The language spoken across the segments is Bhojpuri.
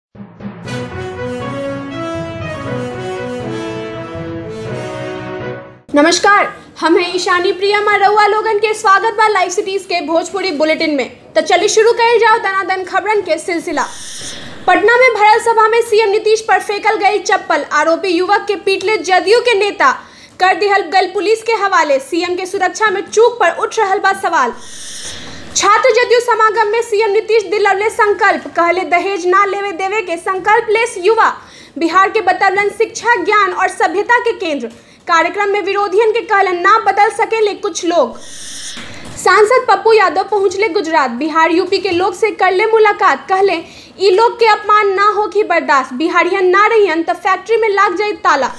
नमस्कार हम हैं ईशानी प्रिया मरउआ लोगन के स्वागत बा लाइव सिटीज के भोजपुरी बुलेटिन में तो चलिए शुरू कइल जाओ दनादन खबरन के सिलसिला पटना में भरल सभा में सीएम नीतीश पर फेंकल गई चप्पल आरोपी युवक के पीटले जदयू के नेता कर दिहल गल पुलिस के हवाले सीएम के सुरक्षा में चूक पर उठ रहल बा सवाल छात्र जदयू समागम में सीएम नीतीश दिलवले संकल्प कहले दहेज ना लेवे देवे के संकल्प लेस युवा बिहार के बतवलन शिक्षा ज्ञान और सभ्यता के केंद्र कार्यक्रम में विरोधियन के कहलन ना बदल सकेले कुछ लोग सांसद पप्पू यादव पहुंचले गुजरात बिहार यूपी के लोग से करले मुलाकात कहले ई लोग के अपमान ना होगी बर्दाश्त बिहारियन ना रहियन तो फैक्ट्री में लाग जाए ताला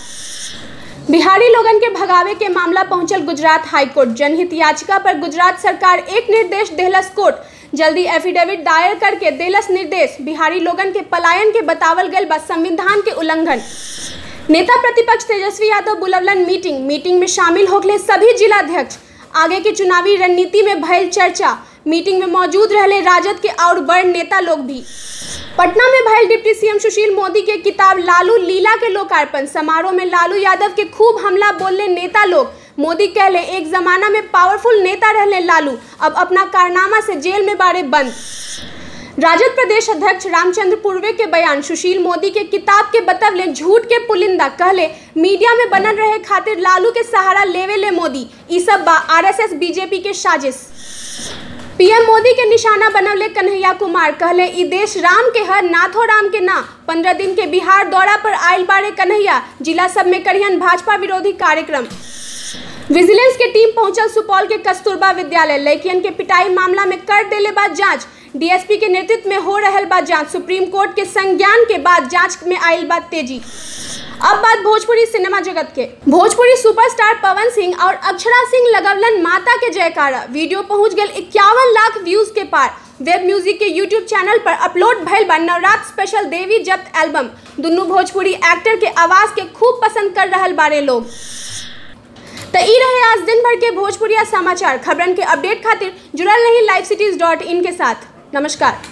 बिहारी लोगन के भगावे के मामला पहुंचल गुजरात हाईकोर्ट जनहित याचिका पर गुजरात सरकार एक निर्देश देहलस कोर्ट जल्दी एफिडेविट दायर करके देलस निर्देश बिहारी लोगन के पलायन के बतावल गल बा संविधान के उल्लंघन नेता प्रतिपक्ष तेजस्वी यादव बुलवलन मीटिंग मीटिंग में शामिल होगले सभी जिलाध्यक्ष आगे की चुनावी रणनीति में भयल चर्चा मीटिंग में मौजूद रहले राजद के और बड़ नेता लोग भी पटना में भयल डिप्टी सीएम सुशील मोदी के किताब लालू लीला के लोकार्पण समारोह में लालू यादव के खूब हमला बोलने नेता लोग मोदी कहले एक जमाना में पावरफुल नेता रहले लालू अब अपना कारनामा से जेल में बारे बंद राजद प्रदेश अध्यक्ष रामचंद्र पूर्वे के बयान सुशील मोदी के किताब के बतवले झूठ के पुलिंदा कहले मीडिया में बनल रहे खातिर लालू के सहारा लेवे ले मोदी ई सब बा आरएसएस बीजेपी के साजिश पीएम मोदी के निशाना बनवले कन्हैया कुमार कहले ई देश राम के हर नाथो राम के ना पंद्रह दिन के बिहार दौरा पर आयल बारे कन्हैया जिला सब में करियन भाजपा विरोधी कार्यक्रम विजिलेंस के टीम पहुंचल सुपौल के कस्तूरबा विद्यालय लड़कियन के पिटाई मामला में कर देले बाद जांच डीएसपी के नेतृत्व में हो रहल बा जांच सुप्रीम कोर्ट के संज्ञान के बाद जांच में आयल बात तेजी अब बात भोजपुरी सिनेमा जगत के भोजपुरी सुपरस्टार पवन सिंह और अक्षरा सिंह लगवलन माता के जयकारा वीडियो पहुंच गए इक्यावन लाख व्यूज के पार वेब म्यूजिक के यूट्यूब चैनल पर अपलोड भइल बा नवरात्र स्पेशल देवी जब्त एल्बम दुनू भोजपुरी एक्टर के आवाज के खूब पसंद कर रहल बारे लोग तो ई रहे आज दिन भर के भोजपुरिया समाचार खबरन के अपडेट खातिर जुड़ल रही लाइव सिटीज डॉट इन के साथ नमस्कार